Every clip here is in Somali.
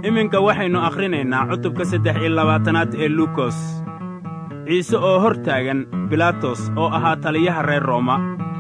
iminka waxaynu akhrinaynaa cutubka saddex iyo labaatanaad ee luukos ciise oo hor taagan bilaatos oo ahaa taliyaha reer rooma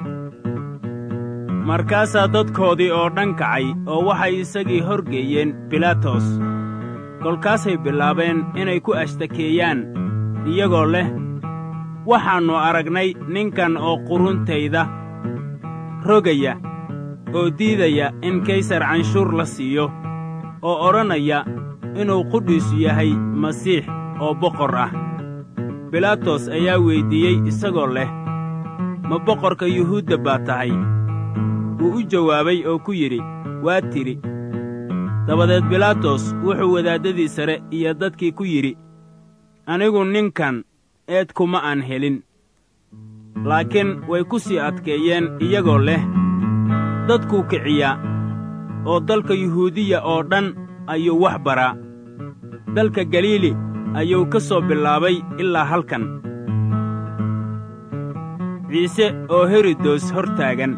markaasaa dadkoodii oo dhan kacay oo waxay isagii horgeeyeen bilaatos kolkaasay bilaabeen inay ku ashtakeeyaan iyagoo leh waxaannu aragnay ninkan oo quruntayda rogaya oo diidaya in kaysar canshuur la siiyo oo odhanaya inuu qudhiisu yahay masiix oo boqor ah bilaatos ayaa weyddiiyey isagoo leh ma boqorka yuhuudda baa tahay wuu u jawaabay oo ku yidhi waa tidhi dabadeed bilaatos wuxuu wadaaddadii sare iyo dadkii ku yidhi anigu ninkan eed kuma aan helin laakiin way ku sii adkeeyeen iyagoo leh dadkuu kiciyaa oo dalka yuhuudiya oo dhan ayuu wax baraa dalka galiili ayuu ka soo bilaabay ilaa halkan ciise oo herodos hor taagan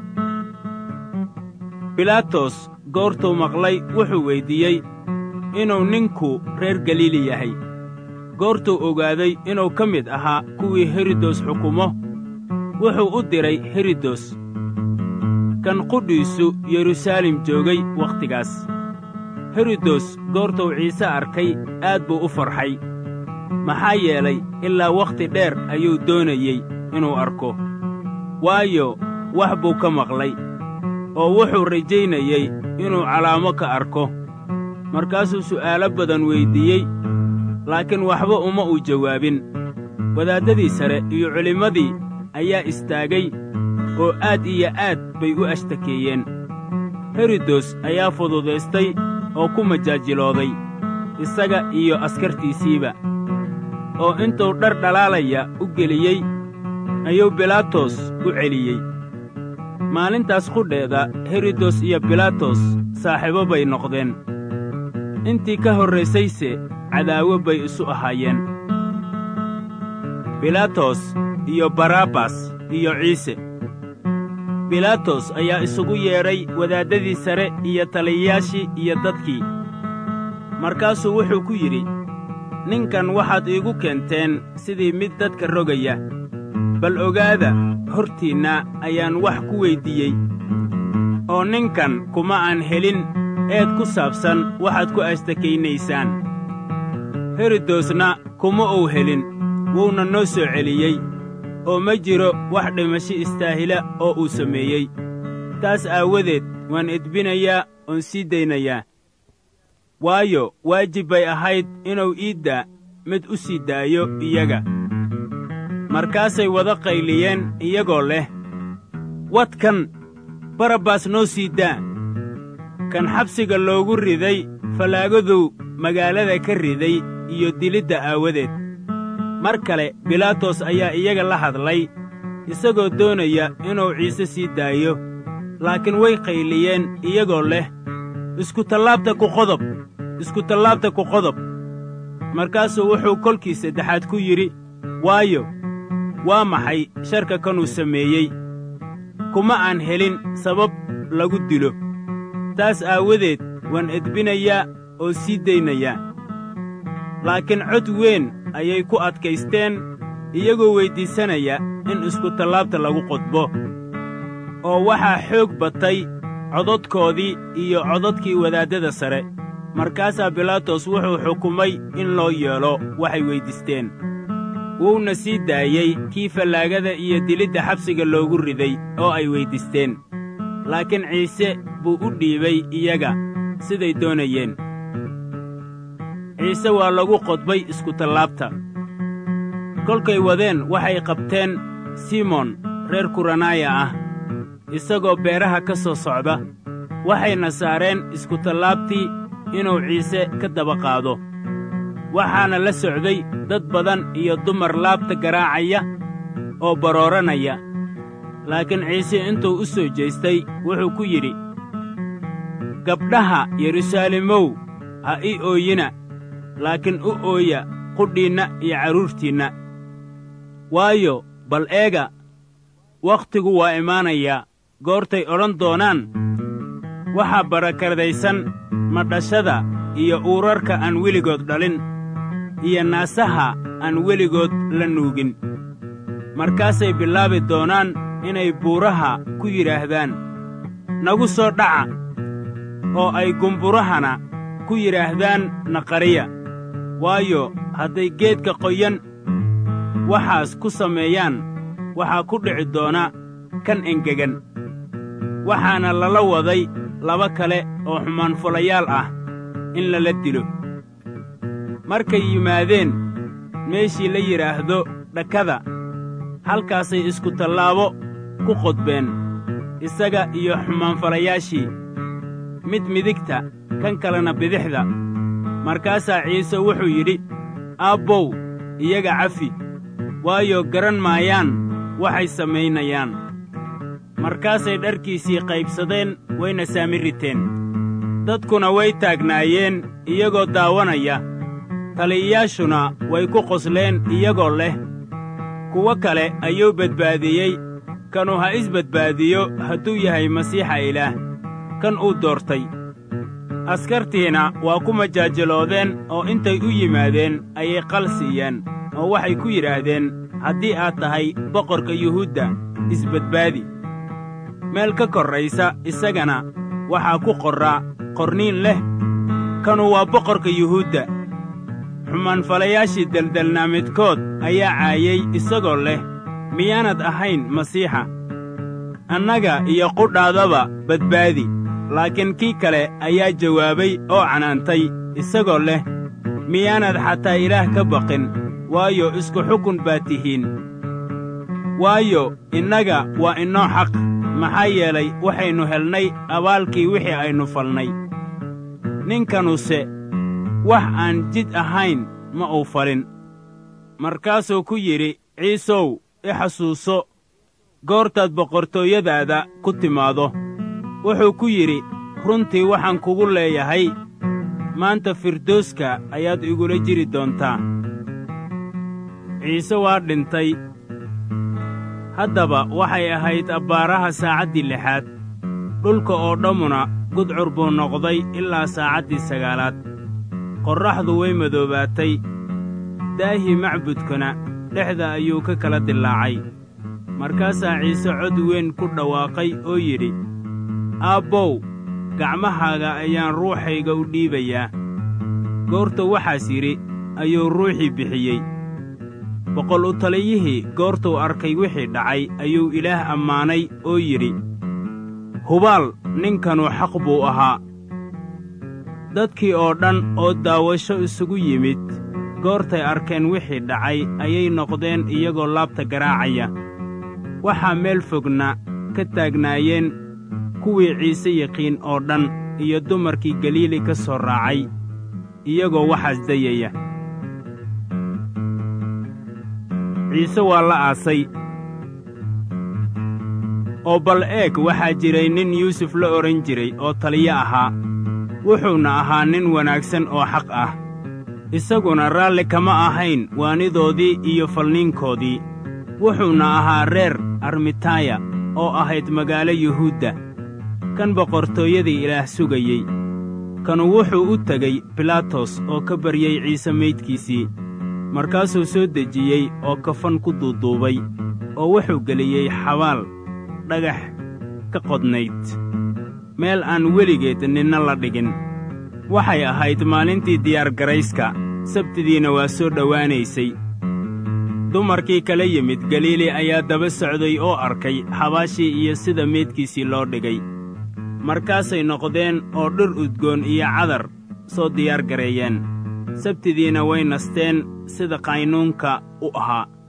bilaatos goortuu maqlay wuxuu weyddiiyey inuu ninku reer galiili yahay goortuu ogaaday inuu ka mid ahaa kuwii herodos xukumo wuxuu u diray herodos kan qudhiisu yeruusaalem joogay wakhtigaas herodos goortuu ciise arkay aad buu u farxay maxaa yeelay ilaa wakhti dheer ayuu doonayey inuu arko waayo wax buu ka maqlay oo wuxuu rajaynayey inuu calaamo ka arko markaasuu su'aalo badan weyddiiyey laakiin waxba uma uu jawaabin wadaaddadii sare iyo culimmadii ayaa istaagay oo aad iyo aad bay u ashtakeeyeen herodos ayaa fududaystay oo ku majaajilooday isaga iyo askartiisiiba oo intuu dhar dhalaalaya u geliyey ayuu bilaatos u celiyey maalintaas qudheeda herodos iyo bilaatos saaxiibo bay noqdeen intii ka horraysayse cadaawo bay isu ahaayeen bilaatos iyo barabbas iyo ciise bilaatos ayaa isugu yeedhay wadaaddadii sare iyo taliyayaashii iyo dadkii markaasuu wuxuu ku yidhi ninkan waxaad iigu keenteen sidii mid dadka rogaya bal ogaada hortiinna ayaan wax ku weyddiiyey oo ninkan kuma aan helin eed ku saabsan waxaad ku ashtakaynaysaan herodosna kuma uu helin wuuna noo soo celiyey oo ma jiro wax dhimasho istaahila oo uu sameeyey taas aawadeed waan edbinayaa oon sii daynayaa waayo waajib bay ahayd inuu iidda mid u sii daayo iyaga markaasay wada qayliyeen iyagoo leh wadkan barabbas noo sii daa kan xabsiga loogu riday fallaagaduu magaalada ka riday iyo dilidda aawadeed mar kale bilaatos ayaa iyaga la hadlay isagoo doonaya inuu ciise sii daayo laakiin way qayliyeen iyagoo leh iskutallaabta ku qodob iskutallaabta ku qodob markaasuu wuxuu kolkii saddexaad ku yidhi waayo waa maxay sharka kanuu sameeyey kuma aan helin sabab lagu dilo taas aawadeed waan edbinayaa oo sii daynayaa laakiin cod weyn ayay ku adkaysteen iyagoo weyddiisanaya in iskutallaabta lagu qodbo oo waxaa xoog batay codadkoodii iyo codadkii wadaaddada sare markaasaa bilaatos wuxuu xukumay in loo yeelo waxay weyddiisteen wuuna sii daayey kii fallaagada iyo dilidda xabsiga loogu riday oo ay weyddiisteen laakiin ciise buu u dhiibay iyaga siday doonayeen ciise waa lagu qodbay iskutallaabta kolkay wadeen waxay qabteen simoon reer kuranaaya ah isagoo beeraha ka soo socda waxayna saareen iskutallaabtii inuu ciise ka daba qaado waxaana la socday dad badan iyo dumar laabta garaacaya oo barooranaya laakiin ciise intuu u soo jeestay wuxuu ku yidhi gabdhaha yeruusaalimow ha ii ooyina laakiin u ooya qudhiinna iyo carruurtiinna waayo bal eega wakhtigu waa imaanayaa goortay odhan doonaan waxaa barakadaysan madhashada iyo uurarka aan weligood dhalin iyo naasaha aan weligood la nuugin markaasay bilaabi doonaan inay buuraha ku yidhaahdaan nagu soo dhaca oo ay gumburahana ku yidhaahdaan naqariya waayo hadday geedka qoyan waxaas ku sameeyaan waxaa ku dhici doona kan engegan waxaana lala waday laba kale oo xumaanfulayaal ah in lala dilo markay yimaadeen meeshii la yidhaahdo dhakada halkaasay isku tallaabo ku qodbeen isaga iyo xumaanfalayaashii mid midigta kan kalena bidixda markaasaa ciise wuxuu yidhi aabbow iyaga cafi waayo garan maayaan waxay samaynayaan markaasay dharkiisii qaybsadeen wayna saami riteen dadkuna way taagnaayeen iyagoo daawanaya taliyayaashuna way ku qosleen iyagoo leh kuwo kale ayuu badbaadiyey kanu ha isbadbaadiyo hadduu yahay masiixa ilaah kan uu doortay askartiina waa ku majaajiloodeen oo intay u yimaadeen ayay qal siiyeen oo waxay ku yidhaahdeen haddii aad tahay boqorka yuhuudda isbadbaadi meel ka korraysa isagana waxaa ku qorraa qorniin leh kanu waa boqorka yuhuudda xumaanfalayaashii deldelnaa midkood ayaa caayey isagoo leh miyaanad ahayn masiixa annaga iyo qudhaadaba badbaadi laakiin kii kale ayaa jawaabay oo canaantay isagoo leh miyaanad xataa ilaah ka baqin waayo isku xukun baad tihiin waayo innaga waa inoo xaq maxaa yeelay waxaynu helnay abaalkii wixii aynu falnay ninkanuse wax aan jid ahayn ma uu falin markaasuu ku yidhi ciisow i xasuuso goortaad boqortooyadaada ku timaado wuxuu ku yidhi runtii waxaan kugu leeyahay maanta firdooska ayaad igula jiri doontaa ciise waa dhintay haddaba waxay ahayd abbaaraha saacaddii lixaad dhulka oo dhammuna gudcur buu noqday ilaa saacaddii sagaalaad qorraxdu way madoobaatay daahii macbudkuna dhexda ayuu ka kala dillaacay markaasaa ciise cod weyn ku dhawaaqay oo yidhi aabbow gacmahaaga ayaan ruuxayga u dhiibayaa goorta waxaas yidhi ayuu ruuxii bixiyey boqol u taliyihii goortuu arkay wixii dhacay ayuu ilaah ammaanay oo yidhi hubaal ninkanu xaq buu ahaa dadkii oo dhan oo daawasho isugu yimid goortay arkeen wixii dhacay ayay noqdeen iyagoo laabta garaacaya waxaa meel fogna ka taagnaayeen kuwii ciise yaqiin oo dhan iyo dumarkii galiili ka soo raacay iyagoo waxaas dayaya ciise waa la aasay oo bal eeg waxaa jiray nin yuusuf la odhan jiray oo taliyo ahaa wuxuuna ahaa nin wanaagsan oo xaq ah isaguna raalli kama ahayn waanidoodii iyo falniinkoodii wuxuuna ahaa reer armitaaya oo ahayd magaalo yuhuudda kan boqortooyadii ilaah sugayey kanu wuxuu u tegey bilaatos oo ka baryey ciise maydkiisii markaasuu soo dejiyey oo kafan ku duuduubay oo wuxuu geliyey xabaal dhagax ka qodnayd meel aan weligeed ninna la dhigin waxay ahayd maalintii diyaargarayska sabtidiina waa soo dhowaanaysay dumarkii kala yimid galiili ayaa daba socday oo arkay xabaashii iyo sida meydkiisii loo dhigay markaasay noqdeen oo dhir udgoon iyo cadar soo diyaar gareeyeen sabtidiina way nasteen sida qaynuunka u ahaa